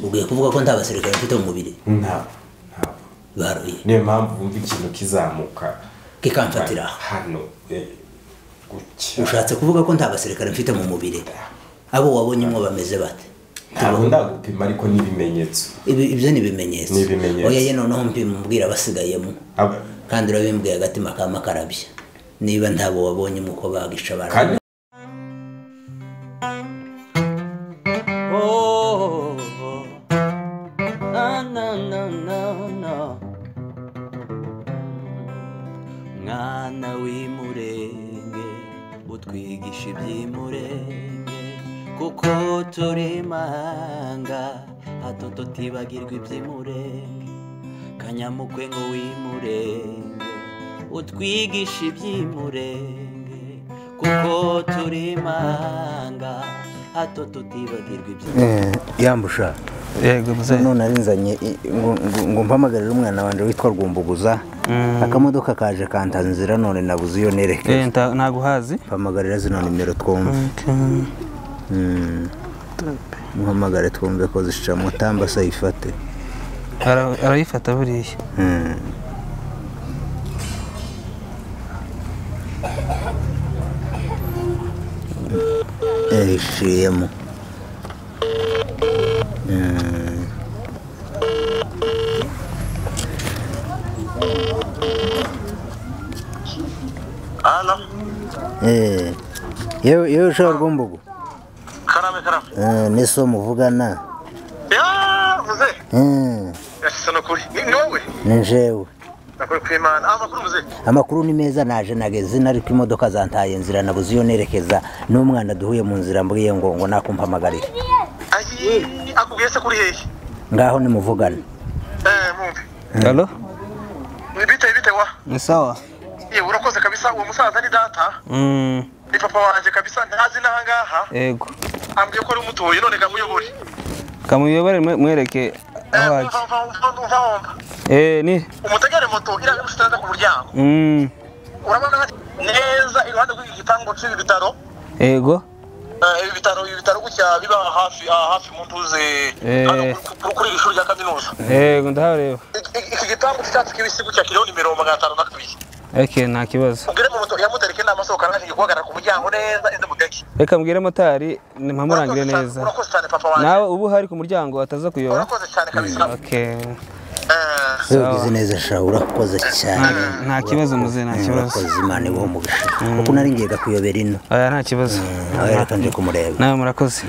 ubwiye kuvuga ko nta basirikare mfite mu mubiri ntabwo ntabwo baruye niyo mpamvu wumva ikintu kizamuka kikamfatira aha hano eh, gutya ushatse kuvuga ko nta basirikare mfite mu mubiri abo wabonyemo bameze bate ntabwo ndagupima ariko n'ibimenyetso Ibi- ibyo ni ibimenyetso Ni ibimenyetso. oya ye noneho mpima umbwira abasigayemo Aba- kandi urabimbwiye agatima kama karabya niba ntabo wabonyemo uko bagisha abantu kandi Oh, na na na na na. Mwana w'imurenge utwigisha iby'imurenge kuko turi mahanga hato tutibagirwa iby'imurenge kanyamukwe ngo w'imurenge utwigisha iby'imurenge kuko turi mahanga hato tutibagirwa iby'imurenge yambusha yego muzehe none arinzanye i- ngo- ngo- ngo mpamagarire umwana wanjye witwa rwumbuguza akamodoka kaje kantanze inzira none nabuze iyo nerekeza Eh, nta- ntaguhazi mpamagarira zino nimero twumve Mm. muhamagare twumve ko zishica mutamba se ayifate Ara- arayifata buriya yayiciyemo Halo, Eh, yewe yewe ushobora rwumbugu karame karame. Eh, n'iso muvugana Ya, muze. Eh, Yashyize no kuri. Ni ni wowe. ni njyewe Nakuri ku Imana. Ah, makuru muze. amakuru ni meza naje nageze inari ko imodoka zantaye inzira nabuze iyo nerekeza n'umwana duhuye mu nzira mbwiye ngo ngo nakumpamagarire Ayi, akubwiye se kuri hehe? ngaho nimuvugane Eh, mumve. alo Ni bite bite wa? ni sawa Ye, urakoze kabisa uwo musaza ni data. Mm, Ni papa wanjye kabisa ntazi n'aha ngaha. yego Ambwiye ko ari umutuye none kamuyobore. kamuyobore mwe- mwereke Eh, aho ajya umva umva umva umva wumva. Eh, ni Umutegere moto iriya imusitanda ku muryango. Mm, Urabona hari- neza iruhande rw'iki gipangu cy'ibi bitaro. yego Eh, ibi bitaro ibi bitaro gutya biba hafi aha hafi mu ntuze Eh. hano ku- ku- kuri iri shuri rya kaminuza. yego ndahareba iki gitambo cy'icyatsi kibisi gutya kiriho nimero magana atanu na kabiri ok nta kibazo ubwire mu moto yamutereke inama sohoka nashije guhagarara ku muryango neza ende mudeke reka mbwire motari mpamurangire neza urakoze cyane papa wanjye nawe ubu hari ku muryango ataza kuyoba urakoze cyane kabisa ok Eh, Wewe ugize neza sha urakoze cyane Nta- nta kibazo muze nta kibazo urakoze imana ibaho umugisha kuko nari ngiye kuyobera ino oya nta kibazo nawe reka nje kumureba nawe murakoze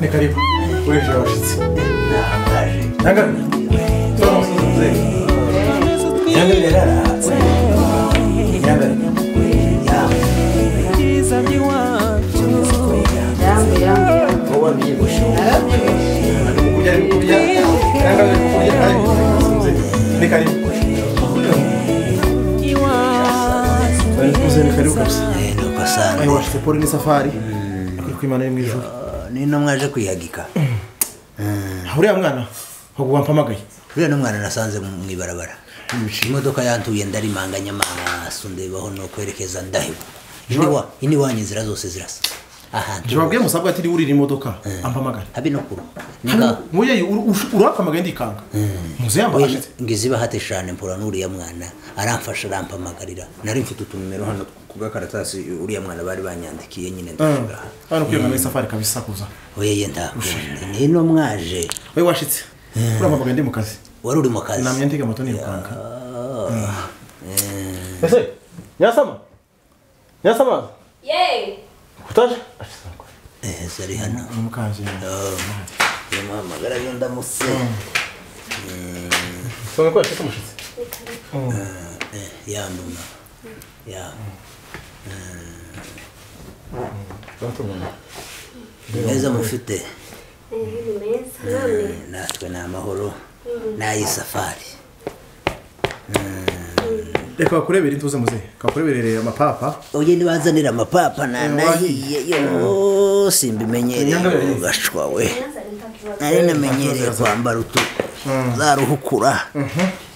ni karibu wese washyitse ntagarure ni karibu Mzee ni karibu kabisa Eh, nuko sana Ayo washite pole ni safari Yuko imana iri mu ijuru nino mwaje kwihagika uriya mwana ahubwo wampamagaye uriya n'umwana nasanze mu mu ibarabara imodoka yantuye ndarimanganya amaso ndebaho no kwerekeza ndahibu iniwa inzira zose zirasa ahantu jababwiye musabwa ati urira imodoka ampamagare habe no kuru ninga muyeyi urampamagaye ndikanga muze yambaye oya ashitse ngize bahate shane mpura n'uriya mwana aramfasha arampamagarira nari mfite utunumero hano ku gakaratasi uriya mwana bari banyandikiye nyine ndashaka hano kwiyanga muri safari kabisa kuza oya ye ndakubonye nino mwaje we washitse urampamagaye ndi mu kazi wari uri mu kazi namye ndiga moto nirukanka ese nyasama nyasama Yeee! kutaje Eh, zari hano ni mukaje yamuhamagara yo ndamutse soma ko yashyize umushyitsi Eh, ya nduma ya meza mufite Ni meza namwe natwe ni amahoro n'ay'isafari reka bakurebere intuze muze kakureberere amapapa oye nibazanira amapapa nanahiye yo simbimenyereye gashwa we nari namenyereye kwambara utu za ruhukura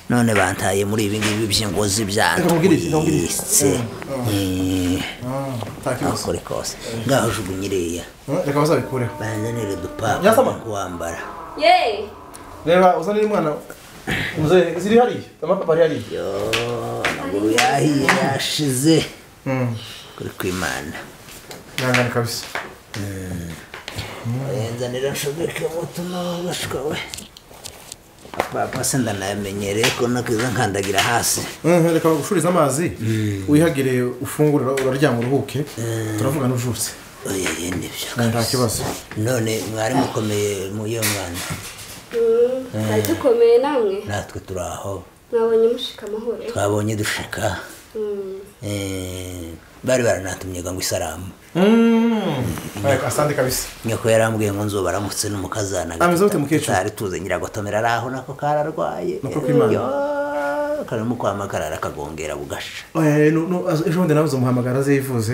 none bantaye muri ibi ngibi by'ingozi ndamubwiriza, byandwitse ndamubwiriza. ntakibazo nakore kose ngaho jugunyiriya reka bazabikureho banzanire udupapa Nyasama. two kuwambara Yeee! reba uzanire umwana muzehe ziri hariya amapapa ari hariya yo amaguru yahiye yashize kuri kwimana ihangane kabisa Yendanira nshobeke umutima w'abashwa we. Papa senda namenyereye ko nakiza nkandagira hasi. Mhm, reka bagushurize amazi wihagire ufungure uraryama uruhuke turavugana ujutse Oya yende byo. nta kibazo None mwari mukomeye mu iyo mwana. Twari dukomeye namwe Natwe turi aho mwabonye mushika amahoro twabonye dushika. Eh bari baranatumye ngo isaramu. Ariko asante kabisa Nyoko yarambwiye ngo nzo baramutse n'umukazana. Ameze gute mukecuru? Ari tuze nyiragotomera ari aho nako kararwaye. Nako kwimana. Yo, Karimo kwamagarara akagongera bugasha. Eh, no- no, az- ejo bundi nawe uzamuhamagara aze yivuze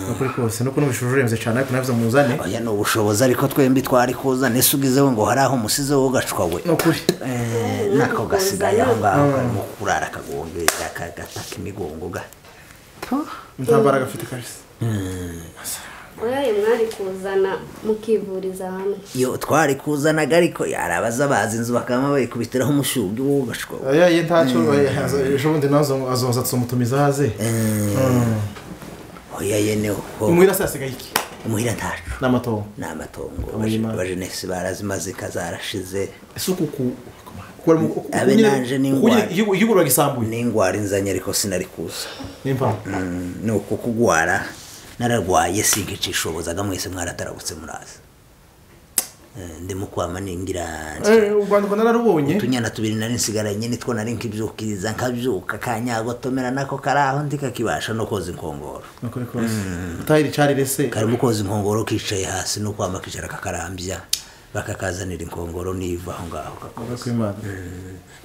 ni ukuri kose nuko n'ubushuju urembye cyane ariko nawe uzamuzane oya ni ubushobozi ariko twembi twari kuza nese ugizeho ngo hari aho umusize wowe ugacwa we ni ukuri Eh, nako gasigaye aho ngaho karimo kurara kagongera kagataka imigongo ga nta mbaraga afite kabisa Oyaye mwari kuzana mukivuriza hamwe iyo twari kuzanaga ariko yari abaza bazi inzu bakaba bayikubitiraho umushyumbyo wowe ugacwa we ayaye ntacyo eh, az- ejo bundi nawe uzamu- azoza tumutumiza aze oya yene ho umuhira se yasigaye iki imuhira ntacu ni amatongo ni amatongo Amahima. abajenesi barazimazika zarashize ese uku ku kuba arimo- uku- Abe nyine- naje uku n'ingwara. nyine igihugu- igihugu uragisambuye n'ingwara inzanye ariko sinari kuza ni impamvu Mm, ni uku kugwara nararwaye sinkicishobozaga mwese mwaratarabutse muraza Eh, ndi mukwama ningira Eh, u rwanda rwanda nararubonye utunyana tubiri nari nsigaranye nitwo nari nkibyukiriza nkabyuka kanyagotomera nako kari aho ndi kakibasha no koza inkongoro ni ukuri kose utahira icarire se karimo koza inkongoro kicaye hasi no kwama kicara kakarambya bakakazanira inkongoro niva aho ngaho kakoze Ubwo kw'Imana.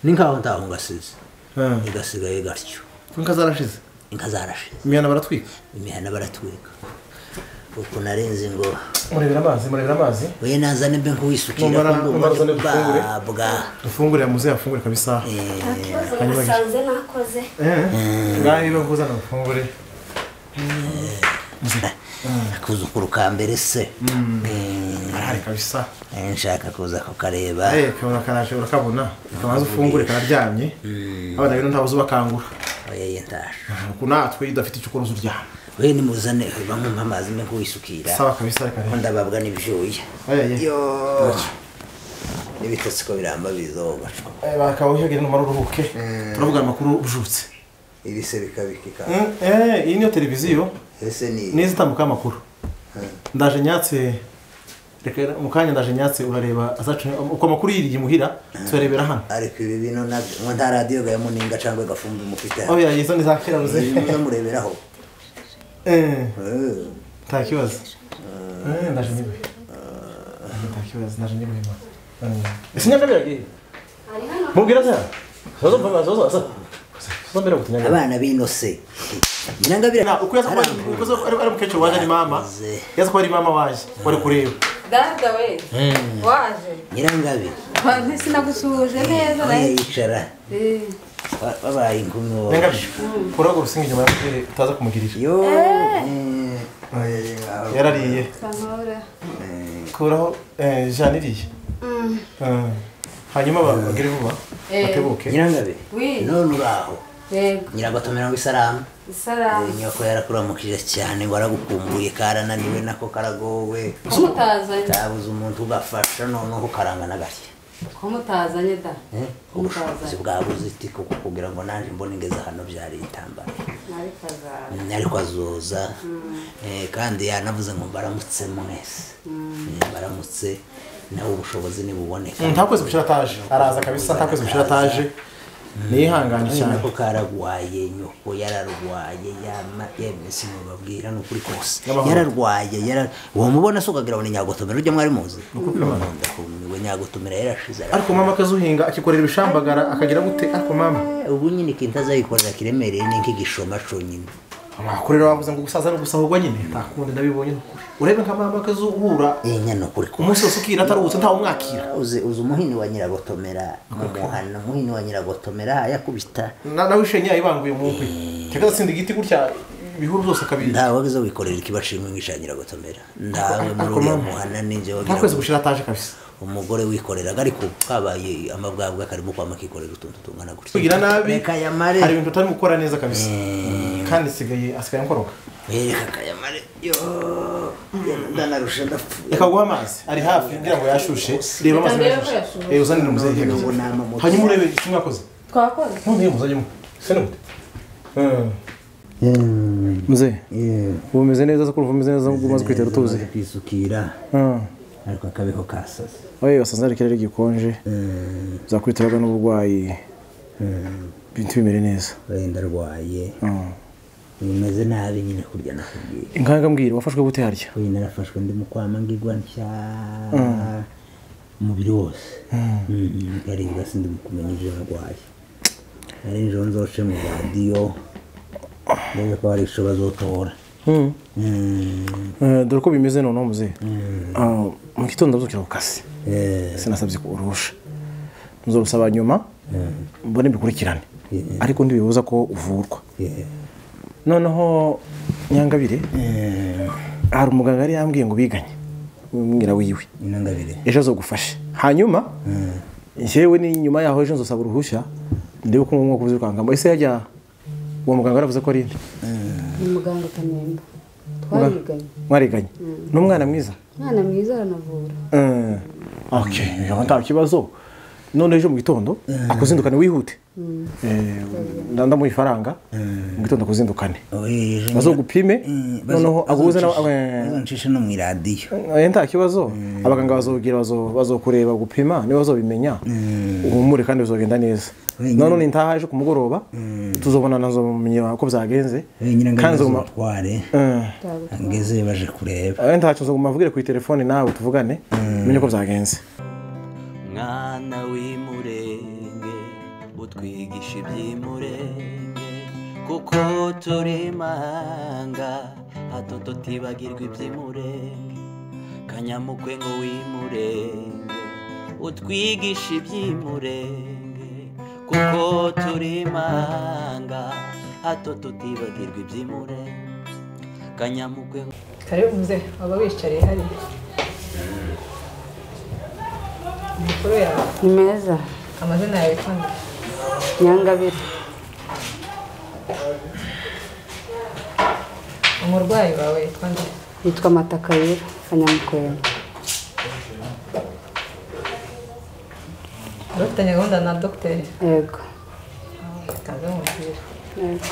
ni nkaho ntaho ngasize Ah. igasigaye gatyo ko inka zarashize inka zarashize imihana baratwika imihana baratwika uku narenze ngo murebera amazi murebera amazi oya nazane mbe nk'uwisukira Mumara- mumarazane dufungure. babwa dufungure yamuze yafungure kabisa isaha Ntakibazo nasanze nakoze ngaho niba nkuzana dufungure akuzukuru ka mbere se arahari kabisa Eh, nshaka kuza kukareba Eh, kabona karaje urakabona kamaze ufungure kararyamye abana rero ntabuze ubakangura oya ye ntasha ku natwe idafite icyo ukora uryama we nimuzane bamwumpa amazi mbe nk'uwisukira sawa kabisa reka rero ndababwa n'ibyuya Oya, ye. yo n'ibitotsi ko biramba bizogacwa Eh, bakaba wihagire numara uruhuke turavuga amakuru ujutse ibi se bikabikika Mm, eh, iyi niyo televiziyo ese ni neza itambuka amakuru ndaje nyatse reka rero, mu kanya ndaje nyatse urareba azacu uko amakuru yiriye imuhira tuyarebera hano ariko ibi bintu nabyo ngo nta radiyo gayemo ninga cyangwa gafumbi mufite aho yagize nizakira buze muza mureberaho Eh, Eh. nta kibazo Eh, ndaje nibuye nta kibazo ndaje nibuye ma ese nyamara yagiye Ari hano mubwira se zozo mva zozo zozo mbere gutunyana abana binose nyirangabira Na, uko yaza kuba uko yaza kuba ari ari mukecuru waje ni mama yaza kuba ari mama waje wari kureba dada we waje nyirangabira sinagusuhuje neza aho naye yicara Eh, ba- babaye inkumi wowe nenga kuraga urusinga inyuma yakutere utaza kumugirira yo eh, yarariye kamahoro kuraho eh, jana iriye Ah. hanyuma bagire vuba Eh. batebuke nyirangabe wi none uraho yego nyiragotomera ngo isaramu isaramu nyoko yarakuramukije cyane waragukumbuye karananiwe nako karagowe kumutazanye kabuze umuntu ugafasha noneho ukarangana gake kumutazanye da Eh, ubushobozi bwabuze iti kuko kugira ngo nanjye mbone ingeze hano byari itambaro nari kazara Mm, ariko azoza Eh, kandi yanavuze ngo mbaramutse mwese Eh, mbaramutse nawe ubushobozi nibuboneka ntakwezi gushira taje araza kabisa ntakwezi gushira taje niyihangane Nyine cyane nako kararwaye nyoko yararwaye yama yemwe sinubabwira ni ukuri kose yararwaye yara- wamubona se ukagira ngo ni nyagotomera ujya mwari muzi ndakumiwe nyagotomera yarashize ara- ariko mama akazuhinga akikorera ibishambagara akagira gute ariko mama ubu nyine ikintu azayikorera kiremereye ni nk'igishoma conyine akurera wavuze ngo gusaza no gusahurwa nyine ntakundi ndabibonye ni ukuri urebe nka mama akazuhura iyi nyana ukuri kose umunsi wose ukira ataruhutse ntawumwakira uzi uzi umuhini wa nyiragotomera mu muhana umuhini wa nyiragotomera yakubita Na- nawe ishenya yibanguye mu nkwi cyangwa atsinda igiti gutya ibihuru byose akabiri ntawe wabiza wikorera ikibashimwe nk'icya nyiragotomera ntawe muri Ako uriya mama. muhana ninjye wagira ntakwezi ngo gushira taje kabisa umugore wikoreraga ariko kabaye amabwabwa karimo kwama kikorera utuntu tungana gutya kugira nabi reka yamare hari ibintu utari gukora neza kabisa kandi isigaye asigaye nkoroka reka kayamare yo ndanarusha ndapfuye reka guha amazi ari hafi ngira ngo yashushe reba amazi Reka yashushe yashushe. Eh, uzanire umuzehe n'ubu ni amamoto. hanyuma urebe icyo mwakoze twakoze noneho muzajyemo se ni gute muzehe yewe ubu umeze neza kuko umeze neza ubwo umaze kwitera utuzi umaze kwisukira ariko akabeho kasaze wowe wasanze hari ikirere gikonje bizakwitiraga n'uburwayi ibintu bimere neza wenda arwaye bimeze nabi nyine kurya nakubwiye inkanga mbwira wafashwe gute harya uyu narafashwe ndi mu kwama ngigwa nshya umubiri wose nkaribwa sindi mu kumenya ibyo narwaye nari nijoro nzoce mu radiyo ndebe ko hari icyo bazotora Mm, Eh, dore uko bimeze noneho muzehe Ah, mu gitondo ndazukira ku kazi eh, sinasabye ko urusha ntuzorusaba nyuma mbone bikurikirane ariko ntibibuza ko uvurwa yeah. noneho nyangabire Eh, hari umuganga yari yambwiye ngo biganye umwira wiwe inangabire ejo azogufashe hanyuma yewe ni nyuma yaho ejo nzosaba uruhushya ndebe uko ngomba kubizirukankamo ese yajya uwo muganga yaravuze ko ari inde ni muganga kanemba twariganye mwariganye n'umwana mwiza umwana mwiza aranavura Eh, ok yaba nta kibazo none ejo mu gitondo akuzindukane wihute Eh, nda- ndamuha ifaranga mu gitondo akuzindukane bazogupime noneho aguhuze nawe ncishe no mu iradiyo Eh, nta kibazo abaganga bazobwira bazo- bazokureba gupima niba bazobimenya uhumure kandi bizogenda neza Wenyine. none nintaha ejo ku mugoroba tuzobona nazomenya uko byagenze wenyine kandi nzoguma ngazomutware Eh, ngeze baje kureba eh, ntacyo nzoguma mvugire ku telefone nawe tuvugane menye uko byagenze mwana w'imurenge utwigisha iby'imurenge kuko turi manga hato tutibagirwa iby'imurenge kanyamukwe ngo w'imurenge utwigisha iby'imurenge kuko turi manga hato tutibagirwa iby'imurenge kanyamukwe ngo karibu muzehe baba bicariye hariya amakuru yawe ni meza amazina yawe kandi nyangabire umurwayi wawe yitwa nde yitwa matakayira kanyamukwera dufitanye gahunda na dogiteri yego kanze mu mupira yego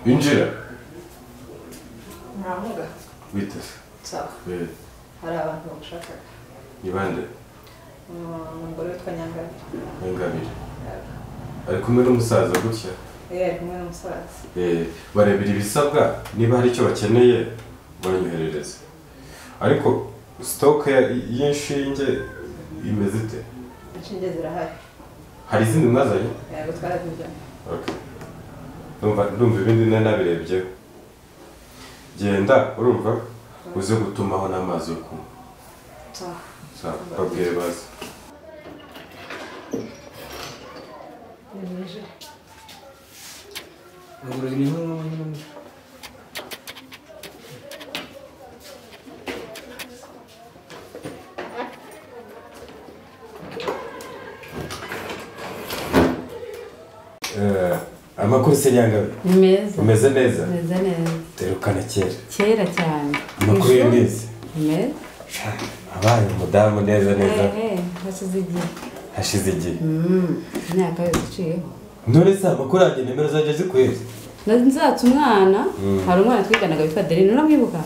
binjira ntamuga witeze sawa hari abantu bagushakaga ni bande umugore witwa nyangabire ingabire ari kumwe n'umusaza gutya yari ari kumwe n'umusaza Eh, barebera ibisabwa niba hari icyo bakeneye banyoherereze ariko sitoke ya- y'inshinge imeze ite inshinge zirahari hari izindi mwazanye yego twarazizanye Okay. ndumva ndumva ibindi nari nabirebyeho genda urumva uze gutumaho n'amazi yo kunywa sawa sawa babwire baze Eh, amakuru se nyangabe Ni meza umeze neza meze neza derukana kera kera cyane amakuru Ejo? y'imizi Ni meza abaye umudamu neza neza ehe hashize igihe hashize igihe Mm, imyaka yose iciyeho none se amakuru yanjye nimero zanjye zikwezi nzatse umwana Mm. hari umwana twiganaga witwa adeline uramwibuka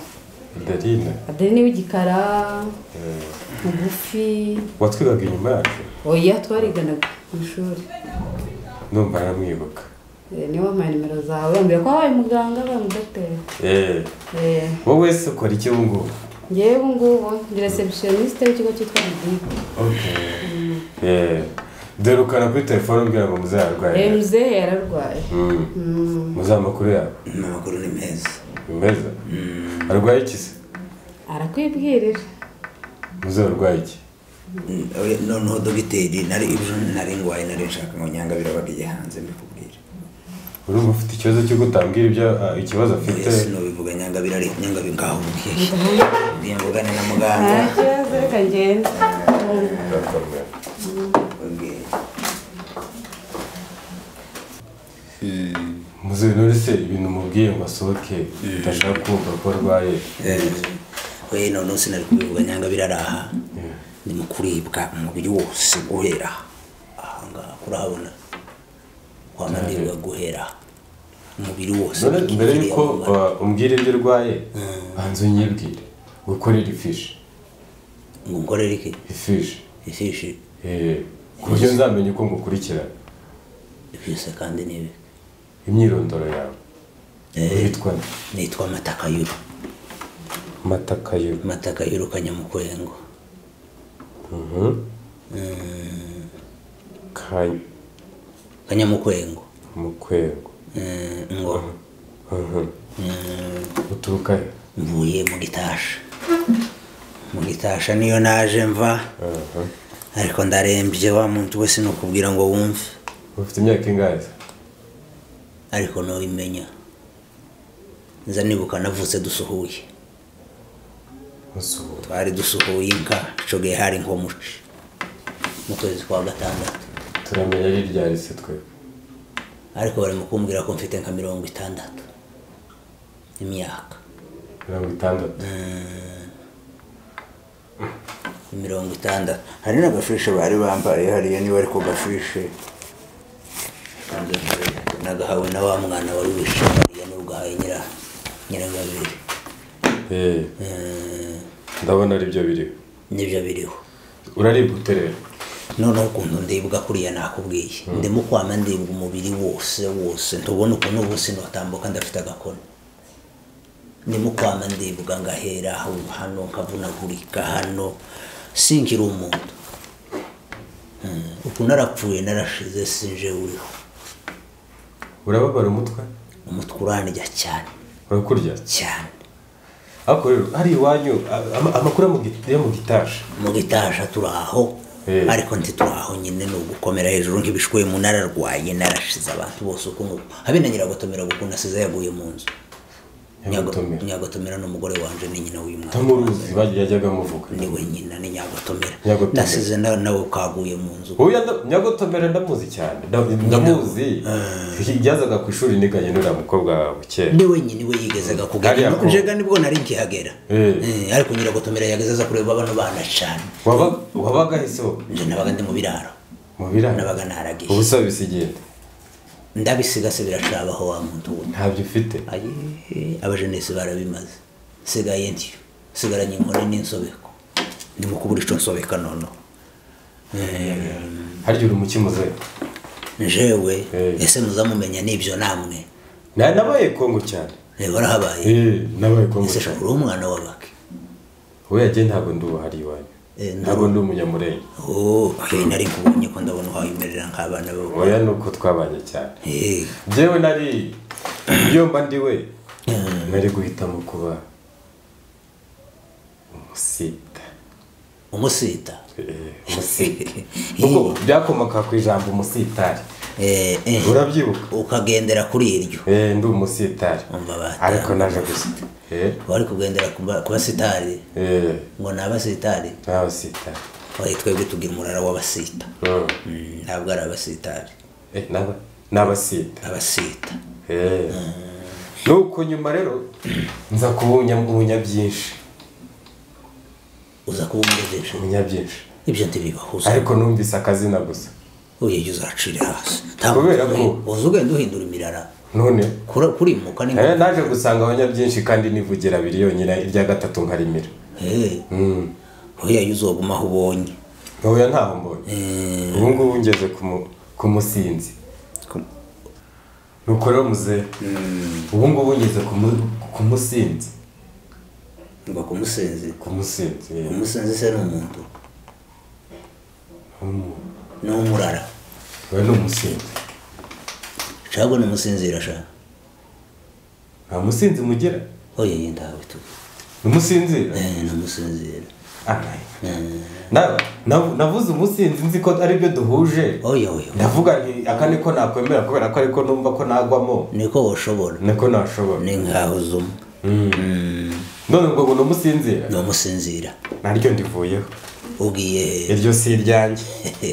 darine adeline w'igikara mugufi watwigaga inyuma yacu oya twariganaga ku ishuri numva aramwibuka Eh, niwe wampaye nimero zawe bambwira ko wabaye umuganga wabaye umudogiteri Eh, Eh, wowe se ukora iki ubu ngubu ngewe ubu ngubu ndi receptioniste w'ikigo cyitwa ridibu Eh, derukana kuri telefone umbwira ngo muzayarwaye mze yararwaye Mm. Mm. muzi amakuru yawe ni amakuru ni meza ni meza arwaye iki se arakwibwirira muzi arwaye iki noneho dogiteri nari ejo nari ndwaye nari nshaka ngo nyanga birabagiye hanze mbikubwire urumva ufite ikibazo cy'uko utambwira ibyo ah, ikibazo afite Yesu nubivuga nyanga birari nyanga bingaho ubwiye ngiye mvugane na muganga nta kibazo reka ngende Ndakomera. muzi none se ibintu mubwiye ngo asohoke ndashaka kumva ko arwaye we noneho sinari kubivuga nyanga biraraha ni mu kuribwa umubiri wose guhera ahangaha urahabona kwa mandirwa guhera umubiri wose none mbere yuko uh, umbwira ibyo urwaye banza unyibwire gukorera ifishi ngo ukorere iki ifishi ifishi ku buryo nzamenya uko ngukurikirana ifishi kandi ni ibi imyirondoro yawe witwa nde? nitwa matakayuru matakayuru matakayuru kanyamukwengo Mm. kanyamukwengo mukwengo Mm, ngo uturuka he mvuye mu gitasha mu gitasha niyo naje mva ariko ndarembye wa muntu wese ni ukubwira ngo wumve ufite imyaka ingahe se? ariko ntubimenya nza nibuka navutse dusuhuye twari dusuhuye inka icogeye hari nkomuci mu kwezi kwa gatandatu turamenya ari ryari se twe ariko bari mu kumbwira ko mfite nka mirongo itandatu imyaka mirongo itandatu mirongo itandatu hari n'agafishi bari bambariye hariya niba ariko gafishi nagahawe na wa mwana wari wishe hariya n'urwaye nyira nyirangabiri Eh, ndabona aribyo biriho nibyo biriho uraribwa ute rero noneho ukuntu ndibwa kuriya nakubwiye ndimo kwama ndibwa umubiri wose wose ntubona ukuntu ubu sinotambuka ndafite agakoni ndimo kwama ndibwa ngahera aho hano nkavunagurika hano singira umuntu Mm, ukuntu arapfuye narashize sinje uriho urababara umutwe umutwe urandya cyane urakurya cyane ariko rero hari iwanyu a- ama- amakuru yo mu git- yo mu gitasha mu gitasha turi aho ariko ntituri aho nyine ni ugukomera hejuru nk'ibishwe mu nararwaye narashize abantu bose uko nguko habe na nyiragotomera kuko nasize yaguye mu nzu Nyiragotomera. nyiragotomera ni umugore wanje ni nyina w'uyu mwana tamuruzi bajya yajyaga amuvuga ni we nyina ni nyagotomera Nyagotomera. nasize na- nawe kaguye mu nzu uyu nda- nyagotomera ndamuzi cyane nda- ndamuzi yazaga ku ishuri niganye n'uriya mukobwa wawe kera ni we nyina iwe yigezaga Hariya kugana ko- njega nibwo nari nkihagera Eh. Eh, ariko nyiragotomera yageze aza kureba bano bana cyane Waba- wabaga he se wowe? nje nabaga ndi mu biraro mu biraro nabaga naragiye ubusa bisigenda ndabisigase birashabaho wa muntu we ntabyo ufite abajenesi barabimaze sigaye ntyo sigaranye inkoni n'insobeko ndimo kubura ico nsobeka noneho harya uri umukimuze njewe ese muzamumenya n'ibyo namwe Na- nabaye kongo cyane warahabaye Eh, nabaye kongo ese cyane shakura umwana w'abake we yagiye ntabwo ndi ubuhari iwanyu Eh, ntabwo- ntabwo ndi umunyamurenge oh hey, nari nkubonye ko ndabona uhaye umerera nk'abana b'abakobwa. oya ni uko twabanye cyane Eh, njyewe nari iyo mba ndi we nari guhitamo kuba umusita umusita ubwo byakomoka ku ijambo umusitari urabyibuka ukagendera kuri iryo ndi umusitari ariko naje gusa wari kugendera ku ba- ku basitari ngo ni abasitari ni abasitari oye twebwe tugira umurara w'abasita Mm, ntabwo ari abasitari ni abasita abasita nuko nyuma rero nza kubunyabunya byinshi uza kubunyabunya byinshi bunya byinshi ibyo ntibibahuza ariko numvise akazina gusa uyu jya uzacire hasi kubera ko uza ugenda uhindura imirara none kura- kurimuka ni Eh, naje gusanga abanyabyinshi kandi nivugira abiri yonyine irya gatatu nkarimira oya yo uzoguma aho ubonye oya ntaho mbonye ubu ngubu ngeze ku mu- ku musinzi nuko rero muze ubu ngubu ngeze ku mu- ku musinzi ngo ku musinzi ku musinzi eh. umusinzi se ni umuntu Umu- ni umurara we ni umusinzi nshaka ni umusinzira shaka nta musinzi mugira oya iyi ndawe tu ni umusinzira ni umusinzira Na- na- navuze umusinzi nzi ko aribyo duhuje oya oya ndavuga nti aka niko nakwemera kubera ko ariko numva ko nagwamo niko washobora niko nashobora ni nkaho uzuma none ubwo ngo ni umusinzira ni umusinzira naryo ndivuyeho ubwiye he iryo si iryanjye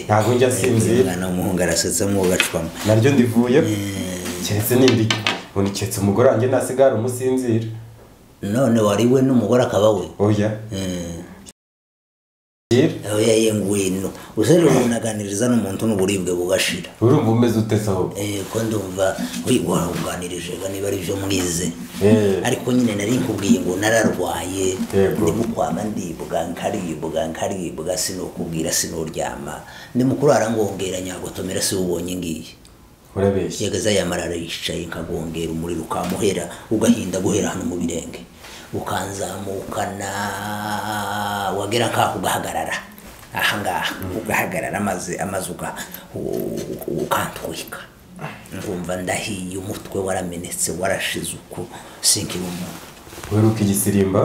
ntabwo njya Eh, sinzira umwana w'umuhungu arasetse mwugacwamo naryo ndivuyeho keretse nindi ubu keretse umugore wanjye ntasigara umusinzira none wari we n'umugore akaba we oya oya ye ngwino usere umuntu aganiriza n'umuntu n'uburibwe bugashira urumva umeze ute se ahubwo Eh, ko ndumva wi- wawunganirije ga niba ari byo mwize Eh. ariko nyine nari nkubwiye ngo nararwaye Yego. ndimukwama ndibwa nkaribwa nkaribwa sinokubwira sinoryama ndimukurara ngongera nyagotomera siwubonye ngiye urabeshya yagaza yamarara yicaye nkagongera umuriro ukamuhera ugahinda guhera hano mu birenge ukanzamukana wagera nkaho ugahagarara ahangaha ugahagarara maze amazi uga- u- u- ukantwika nkumva ndahiye umutwe waramenetse warashize uku sinkiri umuntu uheruka igisirimba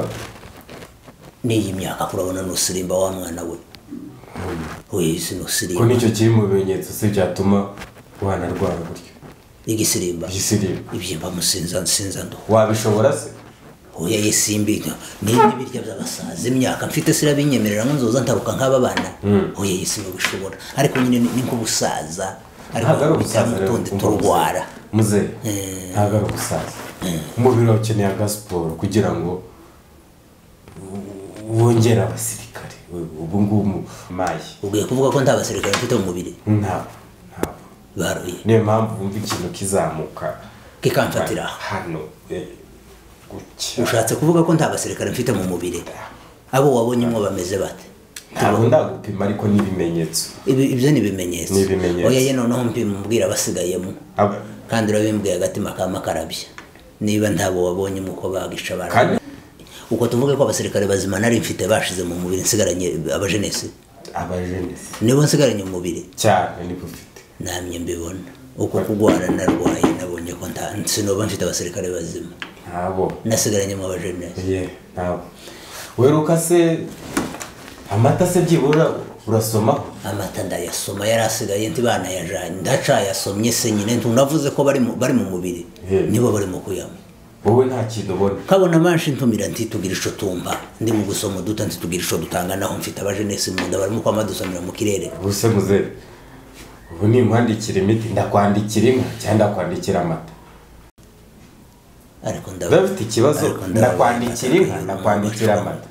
n'iyi myaka kurabona nusirimba wa mwana we we sinusirimba ko nicyo kiri mu bimenyetso se byatuma wanarwara gutyo igisirimba igisirimba ibyimba musinza nsinza ndo wabishobora se oya yesimbi niba ibiryo by'abasaza imyaka mfite sirabinyemerera ngo nzoza ntaruka nk'aba bana oya yesi bishobora ariko nyine ni- ni nk'ubusaza ariko ntabwo ari ubusaza rero bitamutunde kumva turwara ubusaza. muze ntabwo ari ubusaza umubiri wawe ukeneye agasiporo kugira ngo w- wongere abasirikare We- ubu ngubu mu- mayi ubwiye kuvuga ko nta basirikare mfite mu mubiri ntabwo ntabwo baruye niyo mpamvu wumva ikintu kizamuka kikamfatira aho hano eh, gutya ushatse kuvuga ko nta basirikare mfite mu mubiri abo wabonye mwo bameze bate ntabwo ndagupima ariko ni ibimenyetso Ibi- ibyo ni ibimenyetso Ni ibimenyetso. oya ye noneho mpima mbwira abasigayemo Aba- kandi urabimbwiye agatima kama karabya niba ntabo wabonye uko bagisha abantu Kandi- uko tuvuge ko abasirikare bazima nari mfite bashize mu mubiri nsigaranye abajenesi abajenesi nibo nsigaranye mu mubiri cyane niba ufite namye mbibona uko kurwara narwaye nabonye ko nta sinoba mfite abasirikare bazima ntabo nasigaranye mu abajenesi ye ntabwo weruka se amata se byibura urasomaho amata ndayasoma yari asigaye nti banayajanye ndacayasomye se nyine ntunavuze ko bari mu- bari mu mubiri Yeah. nibo barimo kuyanywa wowe nta kintu ubona kabona manshi ntumira nti tugire ico tumba ndi mu gusoma uduta nti tugire ico dutanga naho mfite abajenesi mu nda barimo kwama dusomera mu kirere ubuse muzehe ubu nimwandikira imiti ndakwandikira inka cyangwa ndakwandikira amata ariko ndab- udafite ikibazo ariko ndabona ndakwandikira inka amata ndakwandikira kuyanywa. amata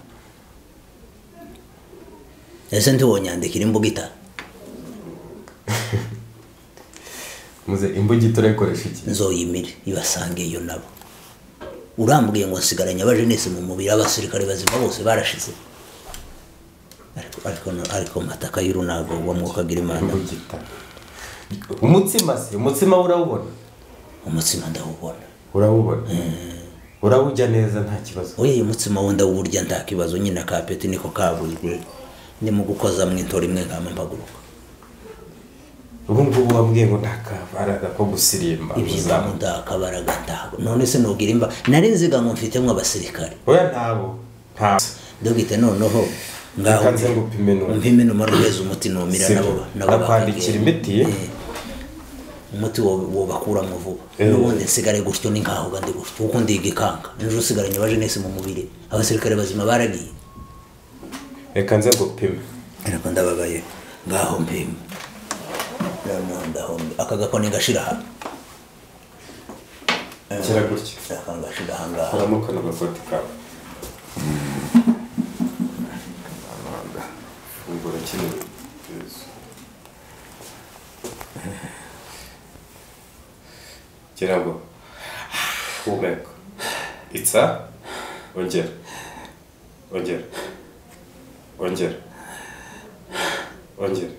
ese ntiwonyandikira imbugita muze imbugita urayikoresha iki nzoyimire ibasange iyo nabo urambwiye ngo nsigaranye abajenesi mu mubiri abasirikare bazima bose barashize ariko ariko ariko mataka y'urunago wa mwukagira imana imbugita umutsima se umutsima urawubona umutsima ndawubona urawubona urawujya neza nta kibazo oya uyu mutsima wundi awurya nta kibazo nyine akapeti niko kabuzwe ni mu gukoza mu intora imwe nkama mpaguruka ubu ngubu wambwiye ngo nta kabaraga ko gusirimba ibyiza uzamu mudakabara gataha none se nubwira imba nari nziga ngo mfitemo abasirikare oya ntabo nta dogite noneho ngaho Reka nze ngupime numve. umpime numara uheze umuti numira Sibyo. nabo Nakwandikira imiti umuti wo- wobakuramo vuba Eh. n'ubundi nsigare gutyo ni nkaho gandi gutyo kuko ndi igikanga ejo usigaranye ba jeunesse mu mubiri abasirikare bazima baragiye reka nze ngupime ariko ndababaye ngaho mpima noneho ndaho mbi- aka gakoni gashira aha Kira gutya. aka gashira aha ngaha haramo kano gakoti kawe fungura kino Yezu. gira ngo humeka itsa ongera ongera ongera ongera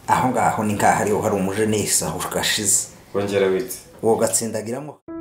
aho ngaho ni nk'aho ariho hari umujenesi aho gashize ongera witse uwo gatsindagiramo